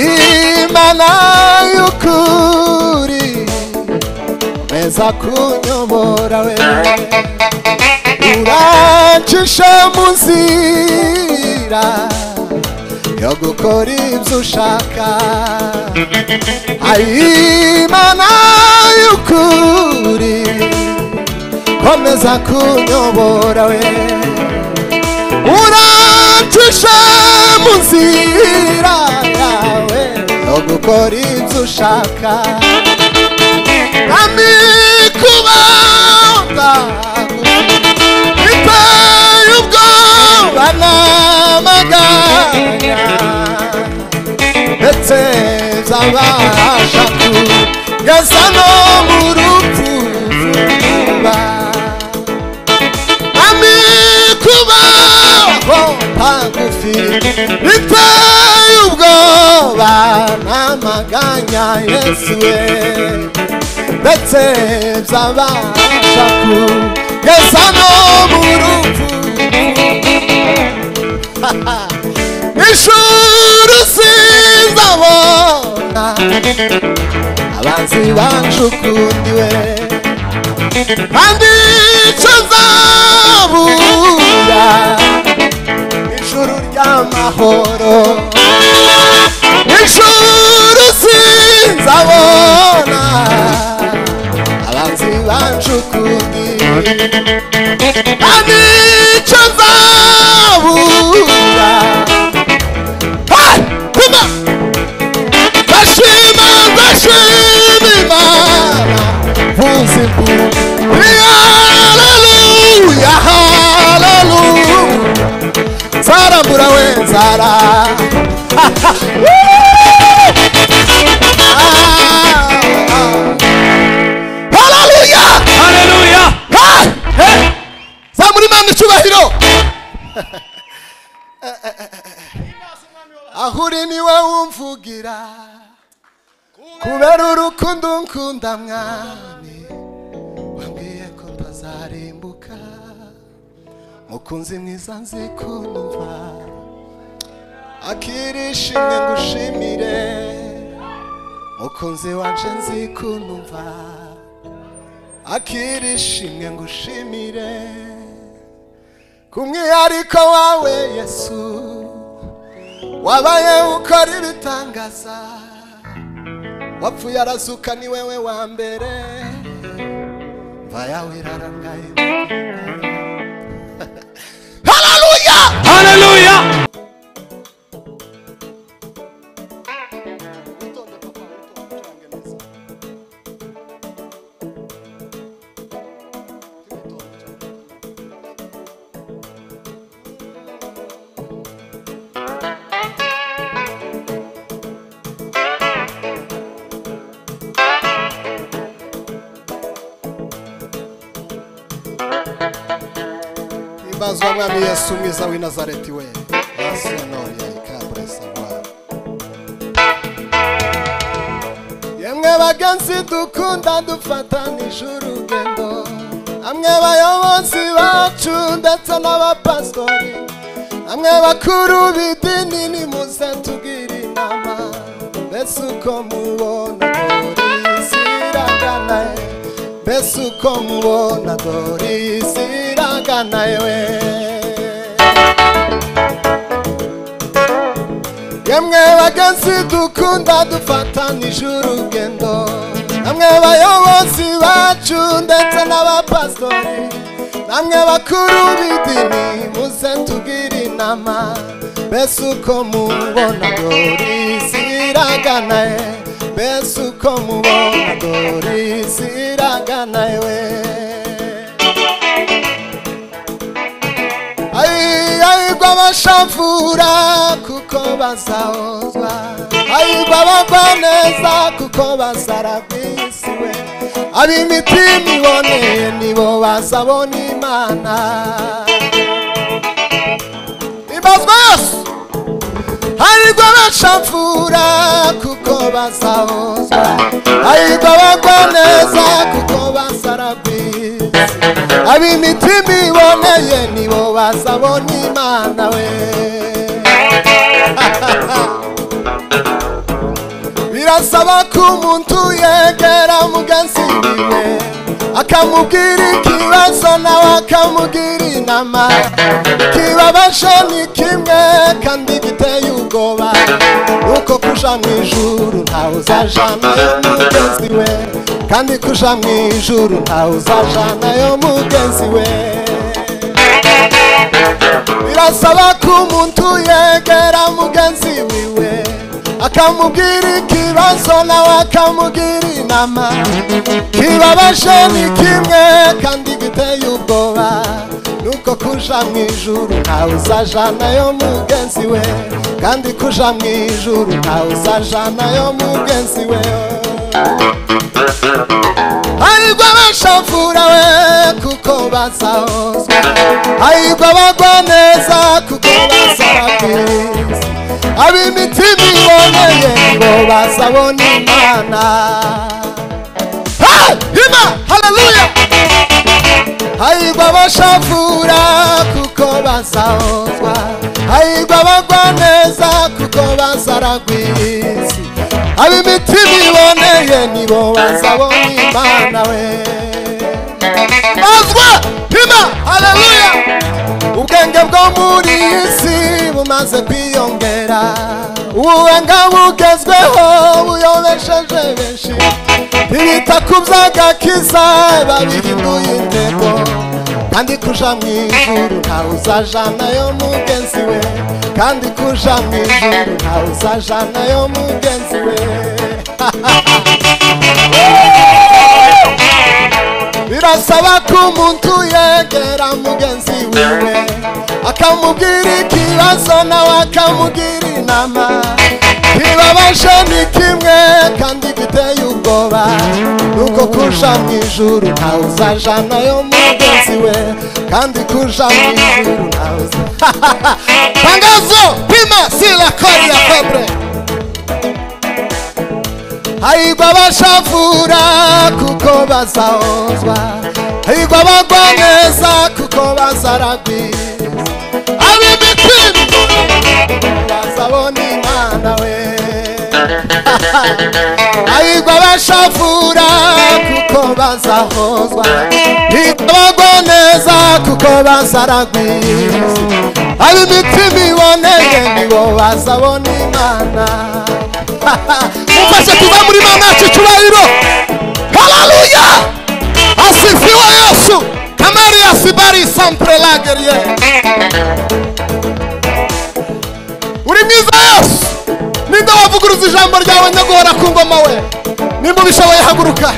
ay'imana y'ukuri meza kunyobora we urancisha mu nzira yo gukora ibyo ushaka ay'imana y'ukuri komeza kunyobora we urancisha mu nzira yawe yo gukora ibyo ushaka kandi kubanga biteye ubwoba n'amaganya ndetse zabasha kugeza no mu rupfu vuba ami kubaho ntagufi biteye ubwoba n'amaganya yesu we ndetse byabasha kugeza no mu rupfu ishuri sinzabona abanzi bacu ukundi we kandi icyo nzabura ijuru ry'amahoro ijuru sinzabona abanzi bacu ukundi kandi icyo nzabura Hey! Come on! ndashima ndashima imana vuze impundu haleluya haleluya zarambura we nzara haleluya haleluya Hey! zamura imana icyubahiro aho uri niwe wumvugira kubera urukundo nkunda mwami wambwiye ko ntazarimbuka mukunzi mwiza nzi kumva akirishimye ngushimire mukunzi wanje nzi kumva akirishimye ngushimire kumwihariko wawe yesu wabaye ukora ibitangaza wapfuye arazuka ni wewe wa mbere mva yawe irarangaye haleluya haleluya ibazwa mwami yesu mwiza w'i nazareti we yasenoriye ikaburesa rwanda yemwe bagenzi dukunda dufatanije urugendo amwe bayobozi bacu ndetse n'abapasitori amwe bakuru b'idini nimuze tubwire inama mbese uko mubona dorisi iragana ye mbese uko mubona dorisi iragana yewe yemwe bagenzi dukunda dufatanije urugendo namwe bayobozi bacu ndetse n'abapasitori namwe bakuru b'idini muze tubwire inama mbese uko mubona dorisi iragana ye mbese uko mubona dorisi iragana yewe ayigwa abashavura kuko bazahozwa ayigwa abagwa neza kuko bazaragwisiwe ab'imitima iboneye nibo bazabona imana ibazwa yose ayigwa abashavura kuko bazahozwa ayigwa abagwa neza kuko bazaragwisiwe ab'imitima iboneye nibo bazabona imana we birasaba ko umuntu yegera mugenzi wiwe akamubwira ikibazo nawe akamubwira inama ikibabaje ni kimwe kandi giteye ubwoba nuko kuja mu ijuru ntawe uzajana yo mugenzi we kandi kuja mu ijuru ntawe uzajana yo mugenzi we birasaba ko umuntu yegera mugenzi wiwe akamubwira ikibazo nawe akamubwira inama kibabashe ni kimwe kandi giteye ubwoba nuko kuja mu ijuru ntawe uzajana yo mugenzi we kandi kuja mu ijuru ntawe uzajana yo mugenzi we hahirwa abashafura we kuko bazahozwa hahirwa abagwa neza kuko bazababwiriza ab'imitima iboneye ngo bazabona imana Hey! Imana! haleluya hahirwa abashafura kuko bazahozwa hahirwa abagwa neza kuko bazaragwiza ab'imitima iboneye nibo bazabona imana we bazwa hima haleluya ubwenge bwo muri iyi si bumaze kwiyongera ubuhanga bugezweho buyobesheje benshi ntibita ku by'agakiza babihinduye intego kandi kuja mu ijuru ntawe uzajana yo mugenzi we kandi kuja mu ijuru ntawe uzajana yo mugenzi we birasaba ko umuntu yegera mugenzi wiwe akamubwira ikibazo nawe akamubwira inama kibabaje ni kimwe kandi giteye ubwoba nuko kuja mu ijuru ntawe uzajana yo mugenzi we kandi kuja mu ijuru ntawe uza- tangazo pima si la kodi ya febre haigwa bashavura kuko bazahozwa haigwa bagwa neza kuko bazaragwiza ab'imitima bazabona imana we haigwa bashavura kuko bazahozwa haigwa bagwa neza kuko bazaragwiza ab'imitima iboneye nibo bazabona imana mufashe kuva muri mama yacu icyubahiro hararuya asifiwe yesu kamariya sibari sampure lageriye uri mwiza yesu ninde wavuguruza ijambo ryawe nyaguhora ku ngoma we nimba ubishoboye haguruka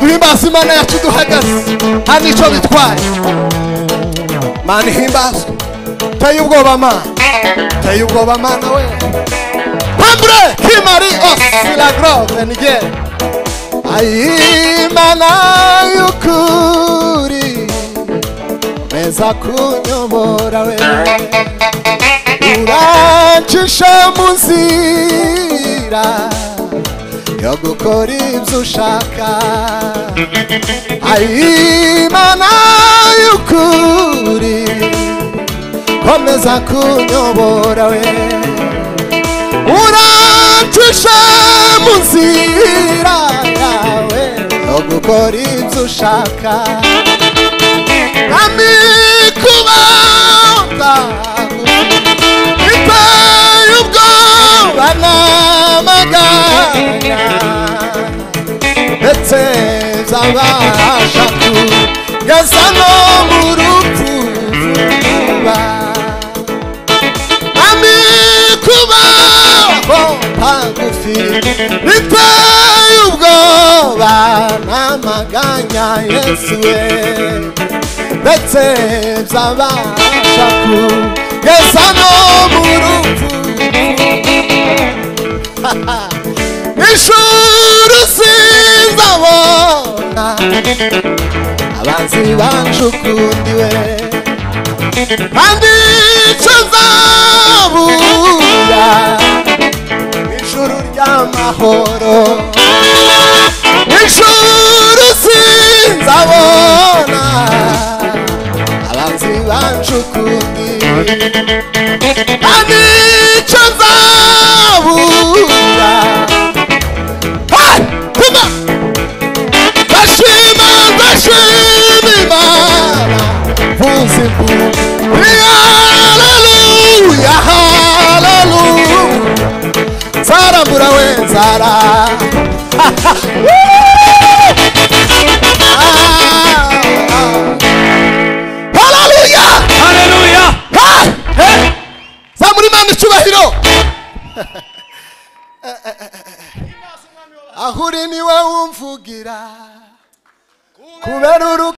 duhimbaze imana yacu duhagaze nta n'icyo bitwaye mana ihimbazwe teye ubwoba mana teye ubwoba mana we Hambre Kimari os la grove nige Ayimana yukuri Meza kunyobora we Urancisha munzira Yo gukora ibyo ushaka Ayimana yukuri Komeza kunyobora we urancishe mu nzira yawe yo gukora ibyo ushaka nami kubanga biteye ubwoba n'amaganya ndetse zabasha kugeza no mu rupfu vuba Ami kuba ntagufi biteye ubwoba n'amaganya Yesu we ndetse byabasha kugeza no mu rupfu ishuri sinzabona abanzi banjye ukundi we kandi icyo nzabura ijuru ry'amahoro ijuru sinzabona abanzi bancu ukundi kandi icyo nzabura ubuzima haleluya haleluya nzara mbura we nzara haleluya haleluya zamura imana icyubahiro aho uri niwe wumvugira kubera urukundo